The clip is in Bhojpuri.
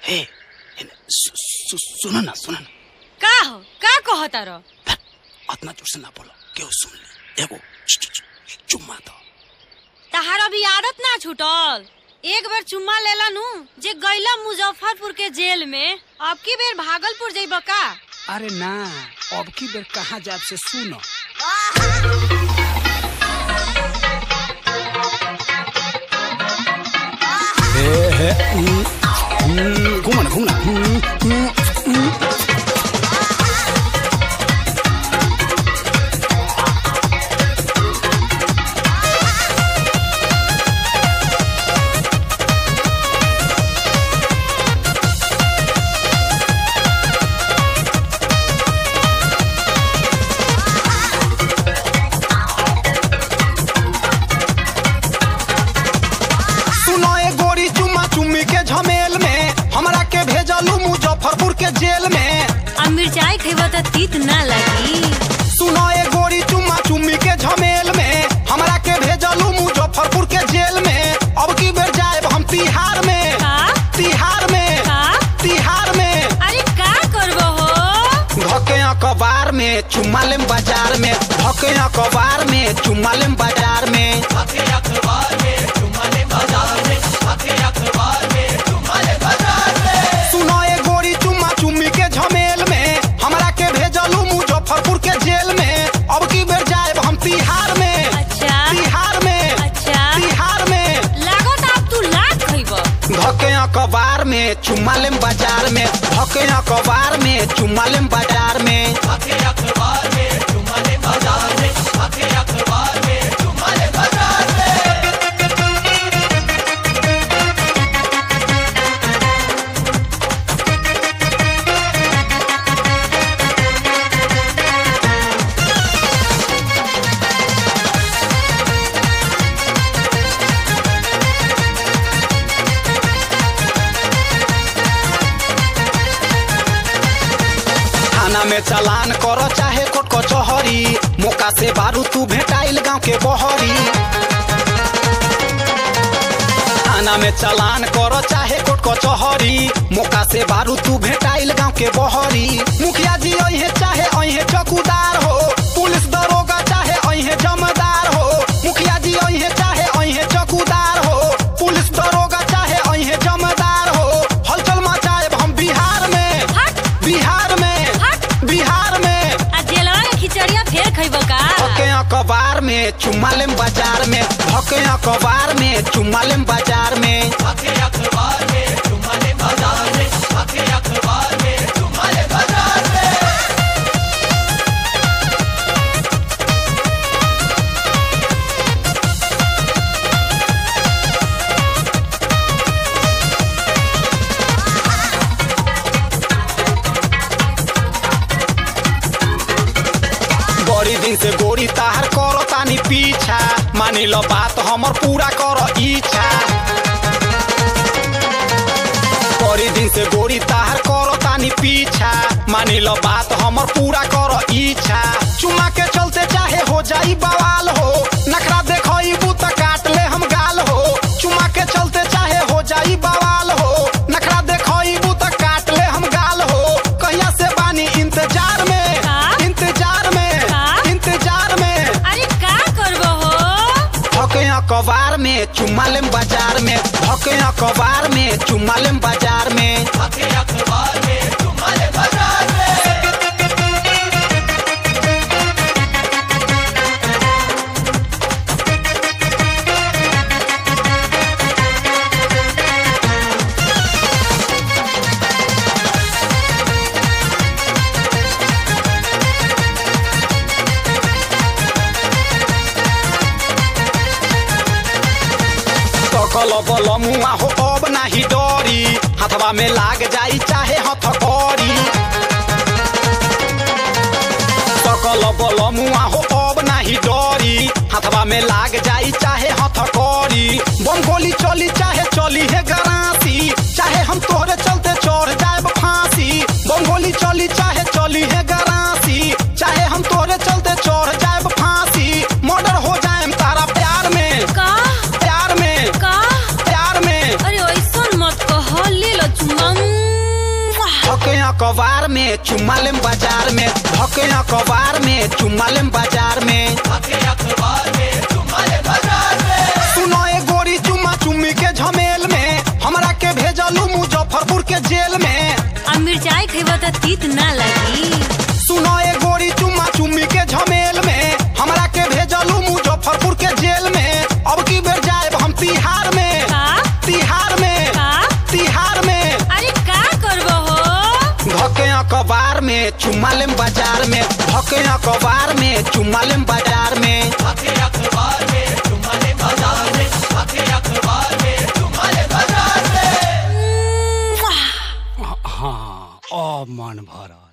हे हे, सु- सु- सुनो ना सुनो ना का हो का कहता रो ধ্যাৎ, अतना जोर से ना बोलो केहू सुन ले एगो च- च- च- चुम्मा दो तहार अभी आदत ना छूटल एक बार चुम्मा लेला नु जे गैला मुजफ्फरपुर के जेल में अब की बेर भागलपुर जइब का अरे ना अब की बेर कहाँ जाब से सुनो घूमना घूमना हम्म, हम्म, हम्म। सुनो ए गोरी चुम्मा चुम्मी के झमेल में हमरा के भेजलू मुजफ्फरपुर के जेल में अब मिर्चाई खइबा त तीत ना लगी सुनो ए गोरी चुम्मा चुम्मी के झमेल में हमरा के भेजलू मुजफ्फरपुर के जेल में अब की बेर जाएब हम तिहार में का तिहार में का तिहार में अरे का करबो हो धके अखबार में चुम्मा लेम बाजार में धके अखबार में चुम्मा लेम बाजार में सुनो ए गोरी चुम्मा चुम्मी के झमेल में हमरा के भेजलू मुजफ्फरपुर के जेल में अब की बेर जाएब हम तिहार में अच्छा तिहार में अच्छा तिहार में लागो त अब तू लात खइब धके अखबार में चुम्मा लेम बाजार में धके अखबार में चुम्मा लेम बाजार में थाना में चालान करो चाहे कोर्ट कचहरी मौका से बारू तू भेटाइल गांव के बहरी थाना में चालान करो चाहे कोर्ट कचहरी मौका से बारू तू भेटाइल गांव के बहरी मुखिया जी अहे चाहे अहे चौकीदार हो पुलिस दरोगा चाहे अहे जमदार हो मुखिया जी अहे चाहे अहे चौकीदार हो पुलिस दरोगा चाहे अहे जमदार हो हलचल मचाएब हम बिहार में हट बिहार में हट बिहार में आ जेलवा के खिचड़िया फेर खइब का धके अखबार में चुम्मा लेम बाजार में धके अखबार में चुम्मा लेम बाजार में बड़ी दिन से गोरी ताहर करो तानी पीछा मानी लो बात हमर पूरा करो इच्छा बड़ी दिन से गोरी ताहर करो तानी पीछा मानी लो बात हमर पूरा करो इच्छा चुमा के चलते चाहे हो जाई बवाल हो नखरा देखो त काट ले हम गाल हो चुमा के चलते चाहे हो जाई बवाल हो नखरा देखो त काट ले हम गाल हो कहिया से बानी इंतजार में का? इंतजार में का? इंतजार में अरे का करबो हो धके अखबार में चुम्मा लेम बाजार में धके अखबार में चुम्मा लेम बाजार में सकल बल मुआ हो अब नाही डरी हाथवा में लाग जाई चाहे हथकड़ी सकल बल मुआ हो अब नाही डरी हाथवा में लाग जाई चाहे हथकड़ी बम गोली चली चाहे चली है गरासी चाहे हम तोहरे चलते चढ़ जाए फांसी बम गोली चली चाहे चली है गरासी चाहे हम तोहरे चलते चढ़ जाए फांसी मर्डर हो जाए तारा प्यार में का प्यार में का प्यार में अरे ऐसन मत कह ले लो चुम्मा अखबार में चुम्मा लेम बाजार में धके अखबार में चुम्मा लेम बाजार में सुनो ए गोरी चुम्मा चुम्मी के झमेल में हमरा के भेजलू मुजफ्फरपुर के जेल में अब मिर्चाई खेबो तो तीत ना लगी सुनो ए गोरी चुम्मा चुम्मी के झमेल में हमरा के भेजलू मुजफ्फरपुर के जेल में अब की बेर जाएब हम तिहार में का तिहार में का तिहार में अरे का करबो हो धके अखबार में चुम्मा लेम बाजार में धके अखबार में चुम्मा लेम बाजार में हाँ अब मन भरल